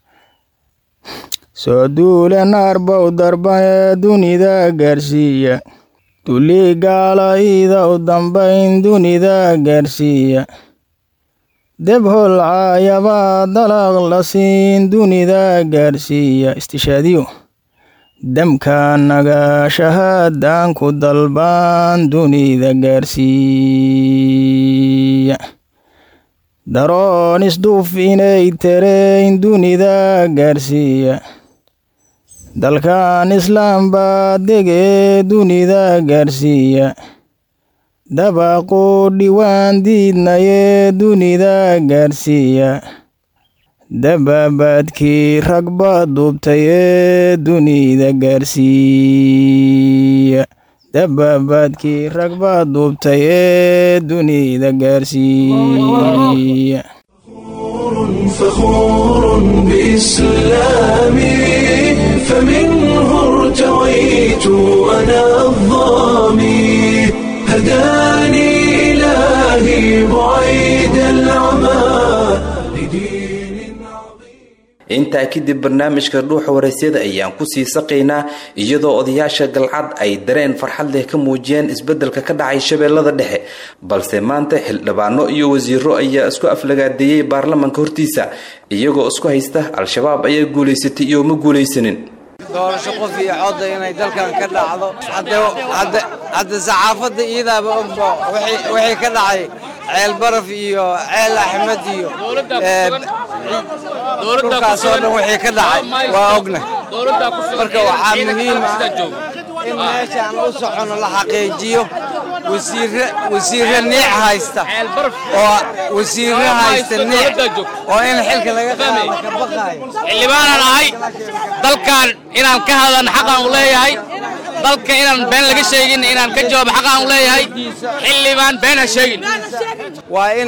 soo duule naarbow darbanee dunida gaarsiiya duli gaala iida u dambayn dunida gaarsiiya deb holcaayabaa dalaq la siin dunida gaarsiiya istishaadiyo damka naga shahaadaan ku dalbaan dunida gaarsiiya daroon isduuf inay tereyn dunida gaarsiiya dalkan islaam baa degee dunida gaarsiiya dabaqu dhiwaan diidnayee dunida gaarsiiya dababaadkii ragba duubtayee dunida gaarsiiya dababaadkii ragba duubtayee dunida gaarsiiya فخور بإسلامي فمنه ارتويت أنا الظامي هداني إلهي بعيد العمى لدين عظيم intaa kadib barnaamijka dhuuxa waraysyada ayaan kusii saqaynaa iyadoo odayaasha galcad ay dareen farxad leh ka muujiyeen isbeddelka ka dhacay shabeellada dhexe balse maanta xildhibaano iyo wasiiro ayaa isku aflagaadeeyey baarlamanka hortiisa iyagoo isku haysta al-shabaab ayaa guulaysatay iyo ma guulaysanin doorasho qof iyo codda inay dalkan ka dhacdo hadda saxaafadda iidaaba ogbo wixii ka dhacay ceel baraf iyo ceel axmed iyo dhulkaasoo dhan wixii ka dhacay waa ogna marka waxaa muhiim ah in meeshaan u socono la xaqiijiyo wasiirre niic haysta oo wasiirre haysta niic oo in xilka laga qaado ka baqaayo xildhibaanan ahay dalkan inaan ka hadlan xaqaan u leeyahay dalka inaan been laga sheegin inaan ka jawaabo xaqaan u leeyahay xildhibaan been ha sheegin waa in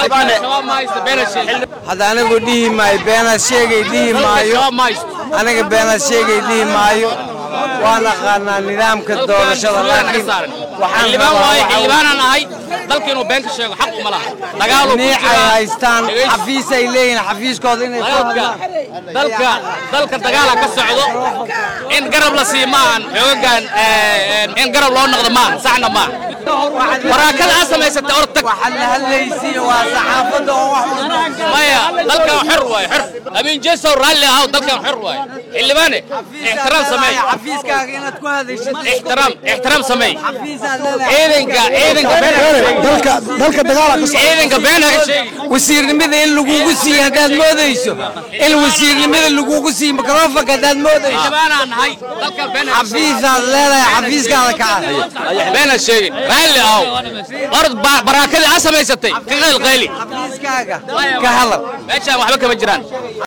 hadda anigu dhihi maayo beenaad sheegay dhihi maayo aniga beenaad sheegay dhihi maayo waan aqaanaa nidaamka doorashada laakiin xildhibaanan ahay dalka inuu been ka sheego xaq uma laha dagaal niicay haystaan xafiis ay leeyihin xafiiskooda inay dalka dalka dagaala ka socdo in garab la siiyo maahan xoogagan in garab loo noqdo maahan saxna maaha waraakada aad samaysatay or tag waxaad la hadlaysiin waa saxaafadda oo wax maya dalkan xor waaye xor amin jesow raalli ahaw dalkan xor waaye xildhibaane ixtiraam sameey xafiiskaaga inaad ku hadashid ixtiraam ixtiraam sameey xafiisaad leedahay ciidanka ciidanka been dalka dalka dagaala ka socda ciidanka been ha sheegi wasiirnimada in lagugu siiyo haddaad moodayso in wasiirnimada lagugu siiyo mikrofonka haddaad moodayso xildhibaanaan nahay dalkan been ha xafiisaad leedahay xafiiskaada ka cad been ha sheegin raalli ahaw orod baraakadii aad samaysatay ka qayl qayli xafiiskaaga ka hadal meeshaan waxba kama jiraan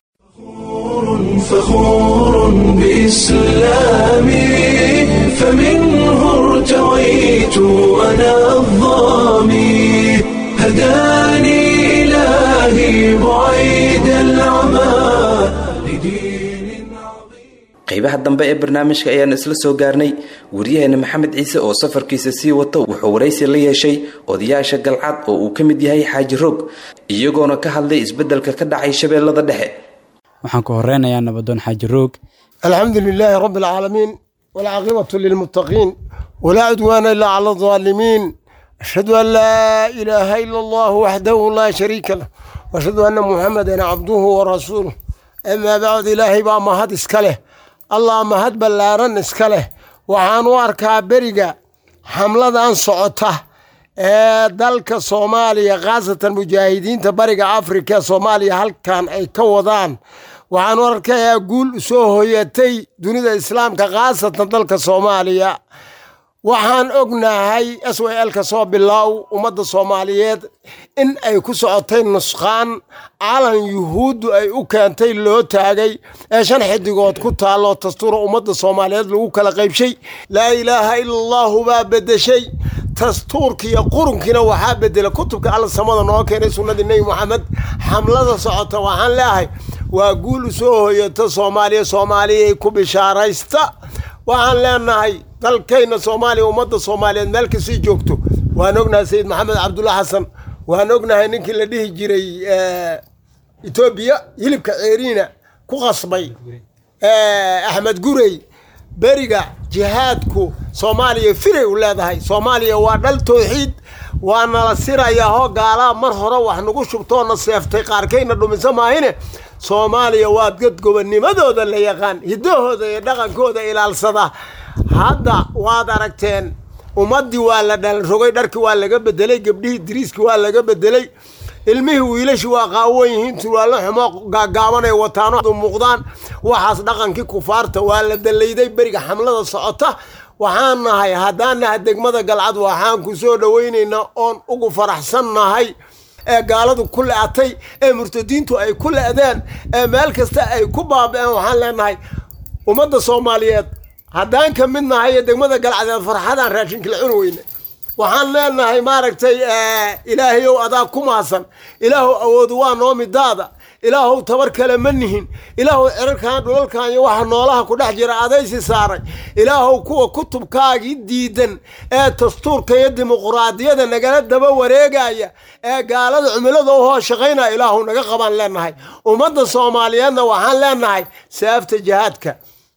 فخور بإسلامي فمنه ارتويت أنا الظامي هداني إلهي بعيد العمى لدين qaybaha dambe ee barnaamijka ayaan isla soo gaarnay wariyaheena maxamed ciise oo safarkiisa sii wato wuxuu waraysi la yeeshay odayaasha galcad oo uu ka mid yahay xaaji roog iyagoona ka hadlay isbeddelka ka dhacay shabeellada dhexe waxaan ku horeynayaa nabadoon xaaji roog الحمد لله رب العالمين والعاقبة للمتقين ولا عدوان إلا على الظالمين أشهد أن لا إله إلا الله وحده لا شريك له وأشهد أن محمدا عبده ورسوله أما بعد إلهي بقى ما هاد إسكاله الله ما هاد بلارن إسكاله وحانو أركا بريقا حملة أن صعوته ee dalka soomaaliya khaasatan mujaahidiinta bariga afrika soomaaliya halkan ay ka wadaan waxaan u arkayaa guul soo hoyatay dunida islaamka khaasatan dalka soomaaliya waxaan ognahay s w l ka soo bilaaw ummadda soomaaliyeed in ay ku socotay nusqaan calan yuhuuddu ay u keentay loo taagay ee shan xidigood ku taalloo dastuura ummadda soomaaliyeed lagu kala qaybshay laa ilaaha ila allahu baa bedeshay dastuurkiiyo qurunkiina waxaa bedela kutubka alla samada noo keenay sunnadii nebi moxamed xamlada socota waxaan leeahay waa guul u soo hoyata soomaaliya soomaaliyay ku bishaaraysta waxaan leenahay dalkayna soomaaliya ummadda soomaaliyeed meel kasii joogto waan ognahay sayid maxamed cabdulla xasan waan ognahay ninkii la dhihi jiray etoobiya hilibka ceeriina ku qasbay axmed gurey beriga jihaadku soomaaliya firay u leedahay soomaaliya waa dhal towxiid waa nala sirayaa hoo gaalaa mar hore wax nagu shubtoona seeftay qaarkayna dhumisa maahine soomaaliya waa dad gobonimadooda la yaqaan hiddahooda iyo dhaqankooda ilaalsada hadda waad aragteen ummaddii waa la dhalanrogay dharkii waa laga bedelay gabdhihii diriiskii waa laga bedelay ilmihii wiilashii waa qaawan yihiin turwaallo xumo gaagaabanay wataano muuqdaan waxaas dhaqankii kufaarta waa la dalayday beriga xamlada socota waxaan nahay haddaan nahay degmada galcad waxaan ku soo dhowaynaynaa oon ugu faraxsannahay ee gaaladu ku le-atay ee murtadiintu ay ku le-deen ee meel kasta ay ku baaba-een waxaan leenahay ummadda soomaaliyeed haddaan ka mid nahay ee degmada galcadeed farxadaan raashinkala cuni weyne waxaan leenahay maaragtay ilaahayow adaa ku maasan ilaahow awoodu waa noo midaada ilaahow tabar kale ma nihin ilaahow cirarkan dhulalkan iyo waxa noolaha ku dhex jira adaysi saaray ilaahow kuwa kutubkaagii diidan ee dastuurka iyo dimuquraadiyada nagala daba wareegaya ee gaalada cumilada u hoos shaqaynaya ilaahow naga qabaan leenahay ummadda soomaaliyeedna waxaan leenahay saafta jihaadka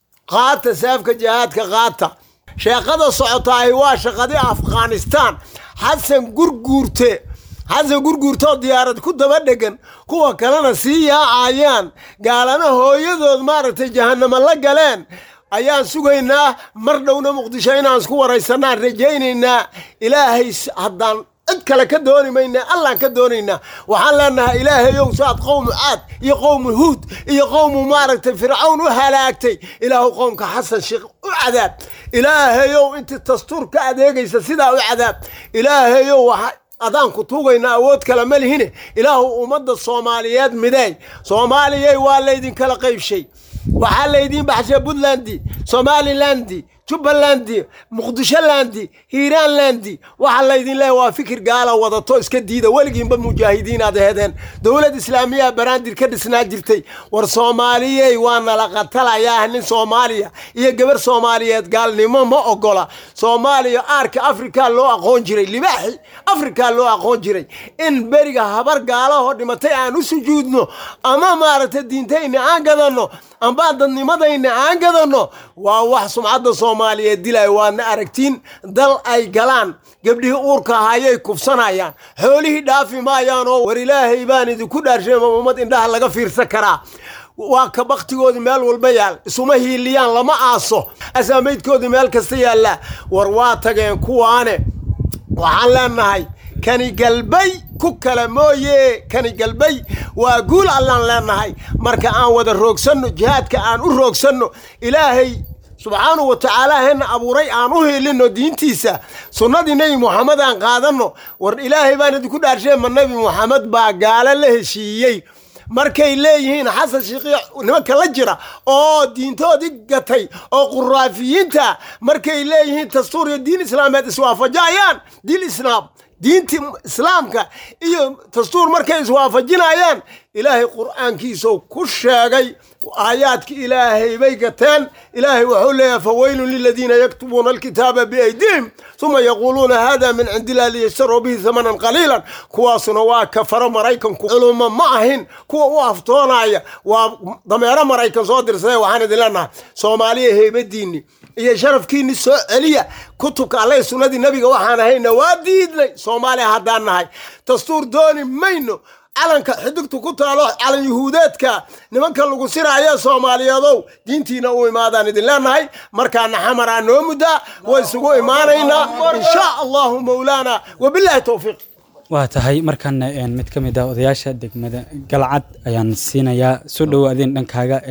qaata saafka jihaadka qaata sheeqada socotaahi waa shaqadii afghanistaan xasan gurguurte xasan gurguurtoo diyaarad ku daba dhegan kuwa kalena sii yaacayaan gaalana hooyadood maaragtay jahanamo la galeen ayaan sugaynaa mar dhowna muqdisho inaan isku waraysanaan rajaynaynaa ilaahay haddaan cid kale ka dooni maynaa allaan ka doonaynaa waxaan leenahay ilaahayow saad qowmu caad iyo qowmu huud iyo qowmu maaragtay fircawn u halaagtay ilaahu qowmka xasan sheekh u cadaab ilaahayow intii dastuur ka adeegaysa sidaa u cadaab ilaahayow waxa adaan ku tuugaynaa awood kale ma lihine ilaahu ummadda soomaaliyeed mideey soomaaliyey waa laydinkala qaybshay waxaa laydiin baxshay puntland somalilandi jubbalandi muqdisholandi hiiraanlandi waxaa laydin leeya waa fikir gaala wadato iska diida weligiinba mujaahidiin aad ahedeen dowlad islaamiya baraandir ka dhisnaa jirtay war soomaaliyey waa nala qatalayaa nin soomaaliya iyo gabar soomaaliyeed gaalnimo ma ogola soomaaliya aarka afrika loo aqoon jiray libaaxi afrika loo aqoon jiray in beriga habar gaalahoo dhimatay aan u sujuudno ama maaragtay diintayna aan gadanno ambaan dadnimadayna aan gadanno waa wax sumcadda soomaaliyeed dilaya waadna aragtiin dal ay galaan gabdhihii uurka ahayay kufsanayaan xoolihii dhaafi maayaan oo war ilaahay baan idinku dhaarsheema ummad indhaha laga fiirsan karaa waa ka baktigoodii meel walba yaal isuma hiiliyaan lama aaso asaamaydkoodii meel kasta yaallaa war waa tageen kuwaane waxaan leenahay kani galbay ku kale mooye kani galbay waa guul allaan leenahay marka aan wada roogsanno jihaadka aan u roogsanno ilaahay subxaanahu wa tacaala hena abuuray aan u hiilinno diintiisa sunnadii nebi muxamed aan qaadanno war ilaahay baan idinku dhaarshee ma nebi muxamed baa gaalo la heshiiyey markay leeyihiin xasan shiiqiya nimanka la jira oo diintoodii gatay oo quraafiyiinta markay leeyihiin dastuur iyo diin islaameed iswaafajayaan diin islaam diinti islaamka iyo dastuur markay iswaafajinayaan ilaahay qur'aankiisuu ku sheegay aayaadka ilaahay bay gateen ilaahay wuxuu leeyahay fawaylun liladiina yaktubuuna alkitaaba biaydihim uma yaquuluuna hada min cindi illah liyashtaruu bihi hamanan qaliilan kuwaasuna waa kafaro maraykanku culumo ma ahin kuwa u aftoonaya waa dameero maraykan soo dirsaday waxaan idin leenahay soomaaliya heybadiinni iyo sharafkiinni soo celiya kutubka alle sunnadii nebiga waxaan ahayna waa diidnay soomaaliya haddaan nahay dastuur dooni mayno calanka xidigtu ku taalo calan yuhuudeedka nimanka lagu siraayo soomaaliyeedow diintiina u imaadaan idin leenahay markaana xamaraa noo muddaa way isugu imaanaynaa insha allahu mawlaana wabilaahi towfiiq waa tahay markan mid ka mid ah odayaasha degmada galcad ayaan siinayaa soo dhowo adin dhankaaga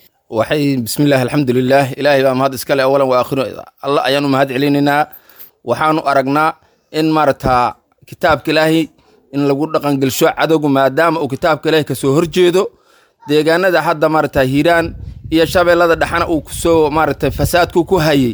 waxay bismillahi alxamdulilah ilaahay baa mahad iskale awalan waa akhiro alla ayaan u mahad celinaynaa waxaanu aragnaa in maarata kitaabka ilaahay in lagu dhaqangelsho cadowga maadaama uu kitaabka ilaahay kasoo horjeedo deegaanada hadda maarata hiiraan iyo shabeellada dhexana uu kusoo maarata fasaadku ku hayey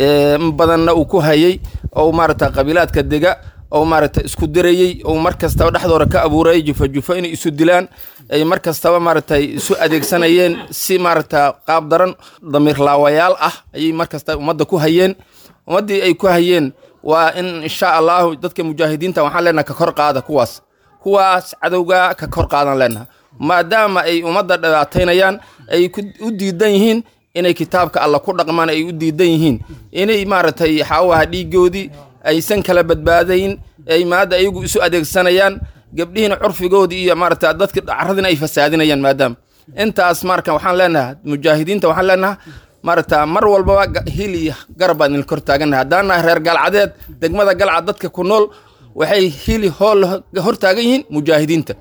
in badanna uu ku hayey oo maarata qabiilaadka dega oo maarata isku dirayey oo mar kastaba dhexdooda ka abuurayay jufa jufa inay isu dilaan ay mar kastaba maarata isu adeegsanayeen si maarata qaab daran damiir laawayaal ah ayay mar kasta ummadda ku hayeen ummaddii ay ku hayeen waa in insha allahu dadka mujaahidiinta waxaan leenaha ka kor qaada kuwaas kuwaas cadowga ka kor qaadan leenaha maadaama ay ummadda dhibaataynayaan ay u diidan yihiin inay kitaabka alla ku dhaqmaan ay u diidan yihiin inay maaragtay xaawaha dhiigoodii aysan kala badbaadayn ay maadda ayagu isu adeegsanayaan gabdhihiina curfigoodii iyo maarata dadka carradina ay fasaadinayaan maadaama intaas marka waxaan leenaha mujaahidiinta waxaan leenaha maarata mar walbaba hil iyo garab baan idin kor taagannahay haddaan nahay reer galcadeed degmada galcad dadka ku nool waxay hili hool hor taagan yihiin mujaahidiinta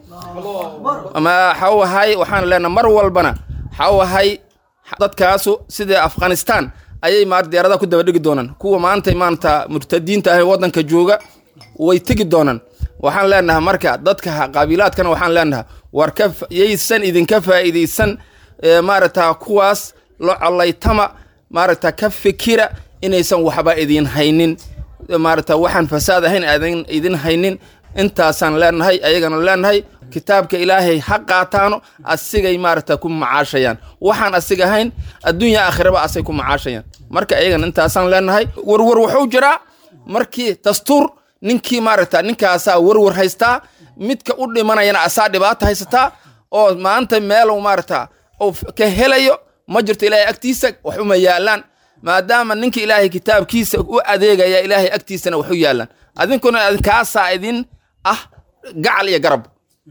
ama xawahay waxaan leenahay mar walbana xawahay dadkaasu sida afghanistan ayay maar diyaaradaha ku daba dhigi doonaan kuwa maanta maanta murtadiinta ah ee waddanka jooga way tegi doonaan waxaan leenahay marka dadka qabiilaadkana waxaan leenahay war ka yaysan idinka faa'iidaysan maarata kuwaas la collaytama maarata ka fikira inaysan waxba idin haynin maarata waxaan fasaad ahayn aadan idin haynin intaasaan leenahay ayagana leenahay kitaabka ilaahay ha qaataano asigay maaragta ku macaashayaan waxaan asiga ahayn adduunya aakhiraba asay ku macaashayaan marka iyagan intaasaan leenahay warwar wuxuu jiraa markii dastuur ninkii maaragta ninkaasaa warwar haystaa midka u dhimanayana asaa dhibaata haysataa oo maanta meel maaragta uu ka helayo ma jirto ilaahay agtiisa wax uma yaalaan maadaama ninka ilaahay kitaabkiisa u adeegaya ilaahay agtiisana wax u yaalaan adinkuna kaasaa idin ah gacal iyo garab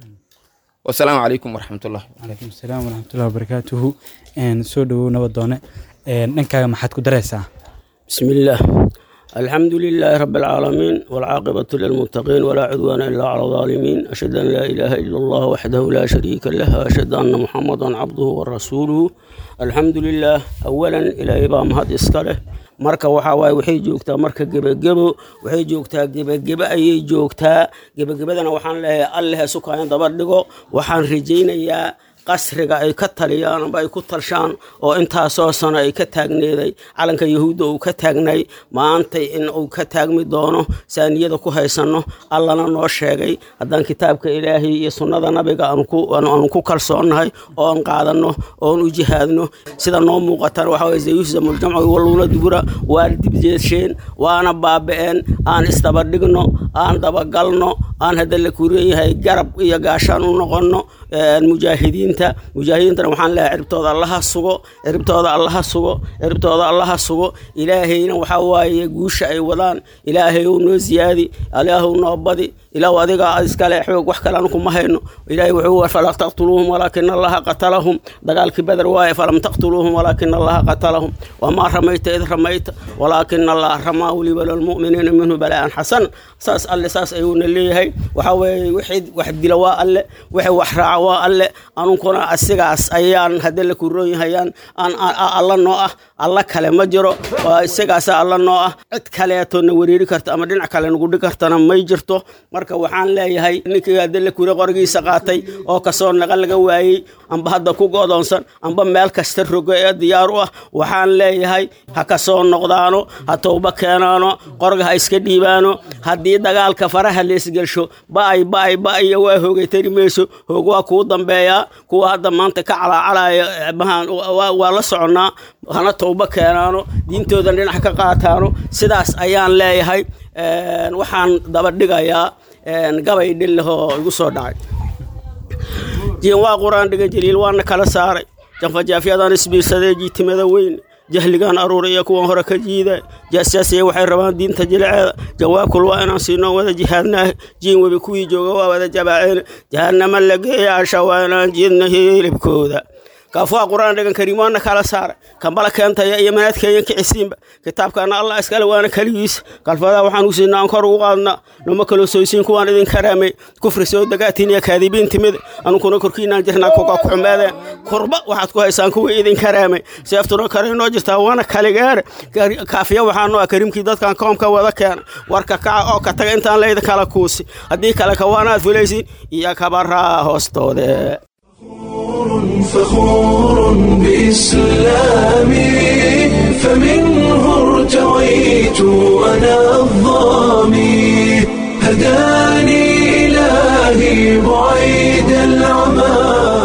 wasalaamu calaykum waraxmatullah calaykum asalaam waraxmatullahi wabarakaatuhu soo dhowow nabadoone dhankaaga maxaad ku daraysaa بسم الله الحمد لله رب العالمين والعاقبة للمتقين ولا عدوان إلا على الظالمين أشهد أن لا إله إلا الله وحده لا شريك له أشهد أن محمدا عبده ورسوله الحمد لله أولا إلى إبام هذا إسكاله marka waxaa waaye waxay joogtaa marka gebagebo waxay joogtaa gebagebe ayay joogtaa gebagabadana waxaan leeyahay alleh sukaayan daba dhigo waxaan rajaynayaa qasriga ay ka taliyaan amba ay ku talshaan oo intaasoo sano ay ka taagneeday calanka yahuudda uu ka taagnay maantay in uu ka taagmi doono saaniyada ku haysanno allana noo sheegay haddaan kitaabka ilaahay iyo sunnada nabiga aanu ku kalsoonnahay oo aan qaadanno oon u jihaadno sida noo muuqatana waxaa waye zayuhzamuljamcu waluula dubura waa dibjeesheen waana baaba'een aan isdabadhigno aan dabagalno aan hadda la kureeyahay garab iyo gaashaan u noqonno mujaahidiinta mujaahidiintana waxaan leeyahay ciribtooda allaha sugo ciribtooda allaha sugo ciribtooda allaha sugo ilaahayna waxaa waaye guusha ay wadaan ilaahay uu noo ziyaadi ilaahu noo badi ilaahu adigaa iskale xoog wax kale anu kuma hayno ilaahay wuxuu falam taqtuluuhum walaakina allaha qatalahum dagaalkii beder waaye falam taqtuluuhum walaakina allaha qatalahum wamaa ramayta id ramayta walaakina allaha ramaa weliba lilmu'miniina minhu balaa'an xasan saas alle saas ayuuna leeyahay waxaa weeye wixii wax dila waa alle wixii wax raaca waa alle anunkuna asigaas ayaan hadda la kuroon yahayaan aan alla noo ah alla kale ma jiro waa isagaasa alla noo ah cid kaleeto na wereeri karta ama dhinac kale nagu dhig kartana may jirto marka waxaan leeyahay ninkii hadda la kure qorigiisa qaatay oo kasoo naqa laga waayey amba hadda ku go'doonsan amba meel kasta rogo ee diyaar u ah waxaan leeyahay ha kasoo noqdaano ha towba keenaano qorga ha iska dhiibaano haddii dagaalka faraha leesgelsho ba'ay ba'ay ba'aya waa hoogay tari mayso hoog waa kuu dambeeyaa kuwa hadda maanta ka calaacalaya waa la soconnaa hana towba keenaano diintoodan dhinac ka qaataano sidaas ayaan leeyahay waxaan daba dhigayaa gabay dhillahoo igu soo dhacay jiin waa qur-aan dhigan jaliil waana kala saaray janfajaafyadaan isbiirsadee jiitimada weyn jahligan aruuriya kuwan hore ka jiida jaasjaasiya waxay rabaan diinta jiliceeda jawaabkul waa inaan siinoo wada jihaadnaah jiin webi kuwii jooga waa wada jabaaceen jahanama la geeyaasha waa inaan jiidna hilibkooda kaafuha qur-aan dhigan kariim waana kala saaray kambala keentaya iyo manaadkeeyan kicisiinba kitaabkaana allah iskale waana keligiisa kalfadaa waxaan u siinaa aan kor ugu qaadnaa noma kaloo soysiin kuwaan idin karaamay kufri soo dagaatiin iyo kaadibiin timid anunkuna korkiinaan jirnaa kuka ku xumeedeen kurba waxaad ku haysaan kuwii idin karaamay seeftuna kale noo jirtaa waana kaligeere kaafiya waxaanu ah kariimkii dadkan koomka wada keena warka kaca oo ka taga intaan layda kala kuusi haddii kale kawaanaad fulaysiin iyo kabaraa hoostoode فخور بإسلامي فمنه ارتويت أنا الظامي هداني إلهي بعيد العمى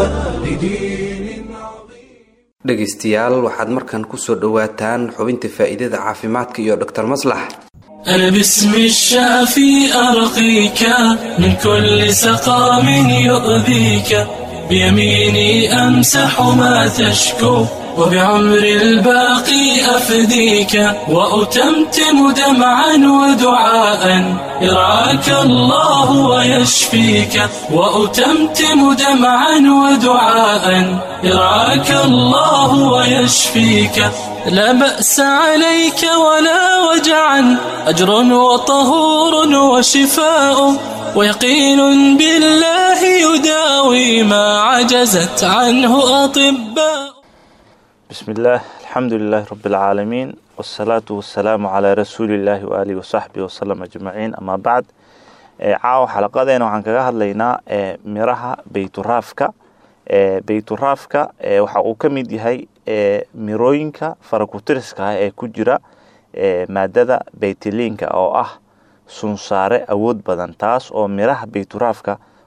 dhegaystayaal waxaad markan kusoo dhowaataan xubinta faa'iidada caafimaadka iyo dr maslax أنا باسم الشافي أرقيك من كل سقام يؤذيك بيميني أمسح ما تشكو وبعمر الباقي أفديك وأتمتم دمعا ودعاء يرعاك الله ويشفيك وأتمتم دمعا ودعاء يرعاك الله ويشفيك لا بأس عليك ولا وجعا أجر وطهور وشفاء ويقين بالله يداوي ما عجزت عنه أطباء بسم الله الحمد لله رب العالمين والصلاة والسلام على رسول الله وآله وصحبه وسلم أجمعين أما بعد caawa xalaqadeena waxaan kaga hadlaynaa miraha beyturaafka beyturaafka waxa uu ka mid yahay mirooyinka farakutiriska ah ee ku jira maadada beytiliinka oo ah sunsaare awood badan taas oo miraha beyturaafka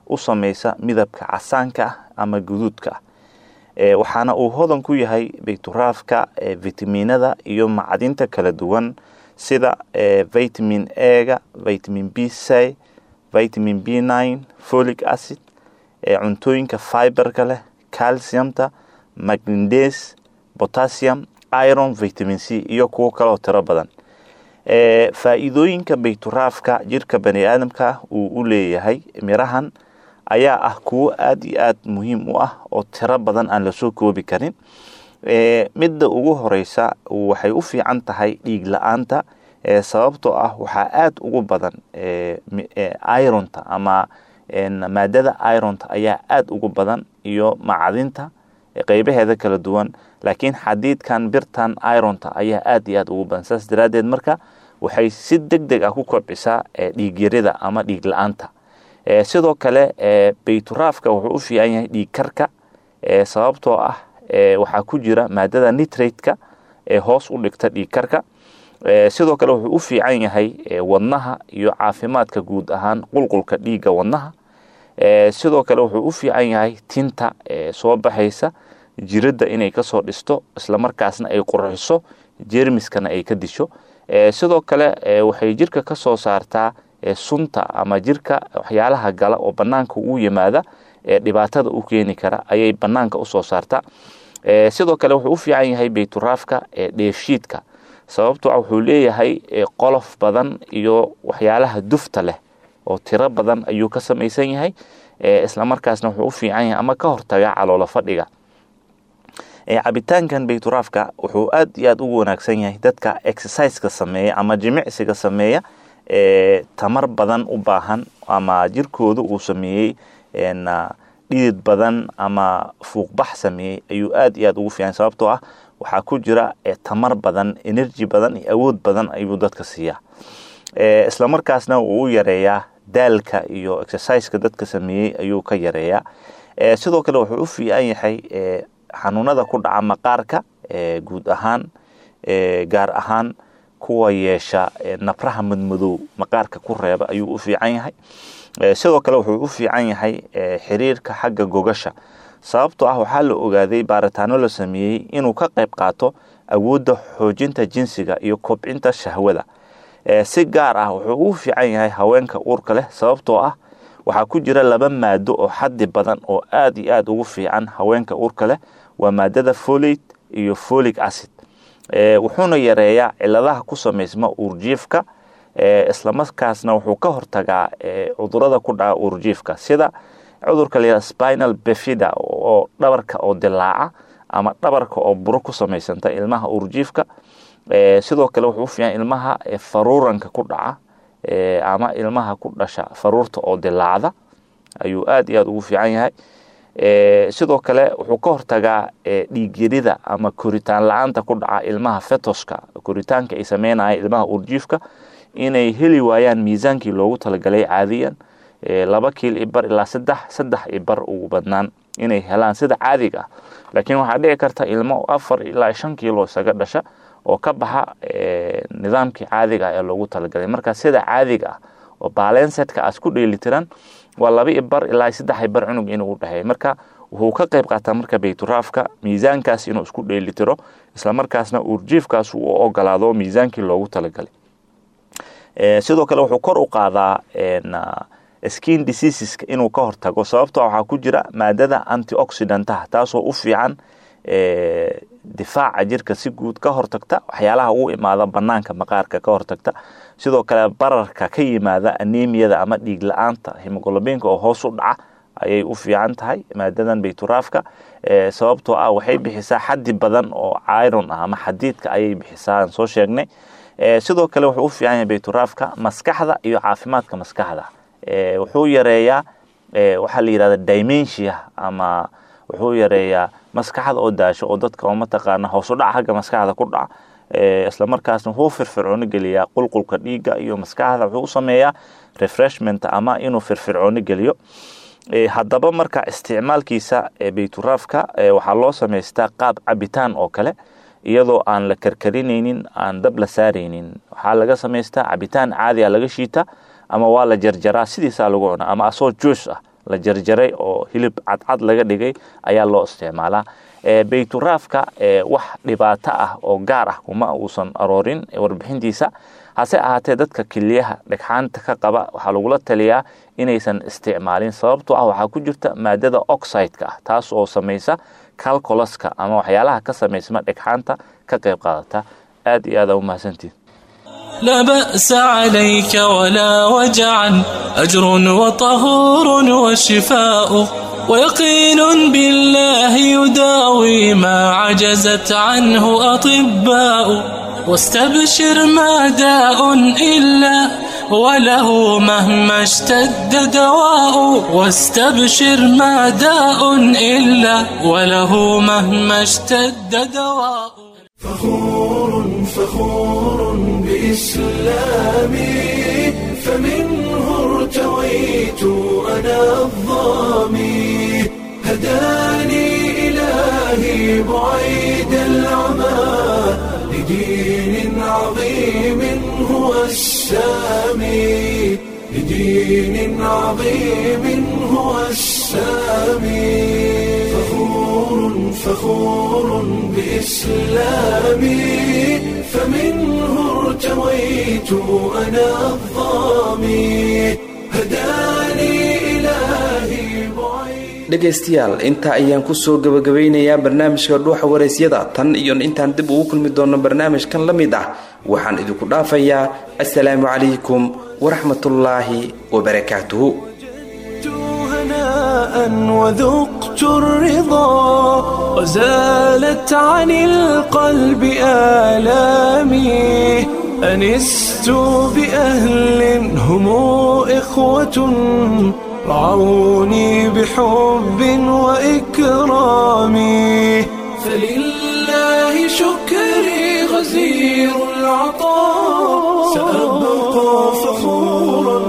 u samaysa midabka casaanka ah ama guduudka ah e, waxaana uu hodan ku yahay bayturaafka e, vitaminada iyo macdinta kala duwan sida e, vitamin ega vitamin b c vitamin b nine folic acid e, cuntooyinka fiberka leh calciumta magndes potassium iron vitamin c iyo kuwo kaleoo tiro badan e, faa'iidooyinka bayturaafka jirka bani aadamka uu u leeyahay mirahan ayaa ah kuwo aad iyo aad muhiim u ah oo tiro badan aan lasoo koobi karin e, midda ugu horeysa waxay u fiican tahay dhiig la-aanta e, sababtoo ah waxaa aad ugu badan e, e, ironta ama maadada ironta ayaa aad ugu badan iyo macdinta qeybaheeda kala duwan laakiin xadiidkan birtan ironta ayaa aad iyo aad ugu badan saas daraaddeed marka waxay si deg deg ah ku kobcisaa dhiigyarida ama dhiig la-aanta sidoo kale bayturaafka wuxuu u fiican yahay dhiig karka sababtoo ah waxaa ku jira maadada nitrate-ka ee hoos u dhigta dhiig karka sidoo kale wuxuu u fiican yahay wadnaha iyo caafimaadka guud ahaan qulqulka dhiigga wadnaha sidoo kale wuxuu u fiican yahay tinta soo baxaysa jiradda inay kasoo dhisto islamarkaasna ay qurxiso jermiskana ay ka disho sidoo kale waxay jirka ka soo saartaa sunta ama jirka waxyaalaha gala oo banaanka u yimaada ee dhibaatada u keeni kara ayay banaanka usoo saartaa sidoo kale wuxuu u fiican yahay bayturaafka dheefshiidka sababtoo ah wuxuu leeyahay qolof badan iyo waxyaalaha dufta leh oo tiro badan ayuu ka samaysan yahay islamarkaasna wuxuu u fiican yahay ama ka hortaga caloolo fadhiga cabitaankan bayturaafka wuxuu aad iyo aad ugu wanaagsan yahay dadka exerciseka sameeya ama jimicsiga sameeya ee tamar badan u baahan ama jirkooda uu sameeyey dhidid badan ama fuuqbax sameeyey ayuu aad iyo aad ugu fiican sababtoo ah waxaa ku jira tamar badan energy badan iyo awood badan ayuu dadka siiyaa islamarkaasna wuu u yareeyaa daalka iyo exerciseka dadka sameeyey ayuu ka yareeyaa sidoo kale wuxuu u fiican yahay xanuunada ku dhaca maqaarka guud ahaan gaar ahaan kuwa yeesha nabraha madmadow maqaarka ku reeba ayuu u fiican yahay sidoo kale wuxuu u fiican yahay xiriirka xagga gogasha sababtoo ah waxaa la ogaaday baaritaano la sameeyey inuu ka qayb qaato awoodda xoojinta jinsiga iyo kobcinta shahwada si gaar ah wuxuu u fiican yahay haweenka uurka leh sababtoo ah waxaa ku jira laba maado oo xaddi badan oo aad iyo aad ugu fiican haweenka uurka leh waa maadada folate iyo folic acid wuxuuna yareeyaa ciladaha ku samaysma uurjiifka islamarkaasna wuxuu ka hortagaa cudurada ku dhaca uurjiifka sida cudurka layihahda spinal befida oo dhabarka oo dilaaca ama dhabarka oo buro ku samaysanta ilmaha uurjiifka sidoo kale wuxuu u fiican ilmaha faruuranka ku dhaca ama ilmaha ku dhasha faruurta oo dilaacda ayuu aad iyo aad ugu fiican yahay sidoo kale wuxuu ka hortagaa dhiigyarida ama koritaan la-aanta ku dhaca ilmaha fetoska koritaanka ay sameynaya ilmaha uurjiifka inay heli waayaan miisaankii loogu talagalay caadiyan laba kiil ibar ilaa saddex saddex ibar ugu badnaan inay helaan sida caadiga ah laakiin waxaa dhici karta ilmo afar ilaa shan kiilo isaga dhasha oo ka baxa nidaamkii caadiga ah ee loogu talagalay marka sida caadiga ah oo balensetka aas ku dheelitiran waa laba ibar ilaa saddex ibar cunug inuu u dhexeeya marka wuxuu ka qayb qaataa marka bayturaafka miisaankaas inuu isku dheelitiro islamarkaasna uurjiifkaas uu ogolaado miisaankii loogu talagalay sidoo kale wuxuu kor u qaadaa skin diseaseska inuu ka hortago sababtoo waxaa ku jira maadada antioxidantaha taasoo u fiican difaaca jirka si guud ka hortagta waxyaalaha ugu imaada banaanka maqaarka ka hortagta sidoo kale bararka ka yimaada anemiyada ama dhiig la-aanta himogolobinka oo hoos u dhaca ayay u fiican tahay maadadan bayturaafka sababtoo ah waxay bixisaa xaddi badan oo iron ah ama xadiidka ayay bixisaa aan soo sheegnay sidoo kale wuxuu u fiican yahay bayturaafka maskaxda iyo caafimaadka maskaxda wuxuu yareeyaa waxaa la yidhahda dimensia ama wuxuu yareeyaa maskaxda oo daasho oo dadka oo mataqaana hoos u dhaca xagga maskaxda ku dhaca islamarkaasna wuxuu firfircooni geliyaa qulqulka dhiigga iyo maskaxda wuxuu u sameeyaa refreshment ama inuu firfircooni geliyo haddaba marka isticmaalkiisa bayturaafka waxaa loo samaystaa qaab cabitaan oo kale iyadoo aan la karkarinaynin aan dab la saaraynin waxaa laga samaystaa cabitaan caadi a laga shiita ama waa la jarjaraa sidiisaa lagu cunaa ama asoo juus ah la jarjaray oo hilib cadcad laga dhigay ayaa loo isticmaalaa bayturaafka wax dhibaato ah oo gaar ah kuma uusan aroorin warbixintiisa hase ahaatee dadka keliyaha dhagxaanta ka qaba waxaa lagula taliyaa inaysan isticmaalin sababtoo ah waxaa ku jirta maadada oxideka ah taas oo samaysa calculaska ama waxyaalaha ka samaysma dhagxaanta ka qayb qaadata aad iyo aad aa u mahadsantihin لا بأس عليك ولا وجعا أجر وطهور وشفاء ويقين بالله يداوي ما عجزت عنه أطباء واستبشر ما داء إلا وله مهما اشتد دواء واستبشر ما داء إلا وله مهما اشتد دواء فخور فخور بإسلامي فمنه ارتويت أنا الظامي هداني إلهي بعيد العمى لدين عظيم هو السامي لدين عظيم هو السامي فخور فخور بإسلامي فمنه ارتويت أنا الظامي هداني إلهي dhegaystayaal intaa ayaan kusoo gabagabeynayaa barnaamijka dhuuxa waraysyada tan iyo intaan dib ugu kulmi doono barnaamijkan la mid ah waxaan idinku dhaafayaa assalaamu calaykum waraxmatullaahi wabarakaatuhu هناء وذقت الرضا وزالت عن القلب آلامي أنست بأهل هم إخوة رعوني بحب وإكرام فلله شكري غزير العطاء سأبقى فخورا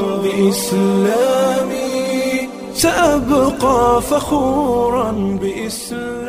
بإسلامي سأبقى فخورا بإسلامي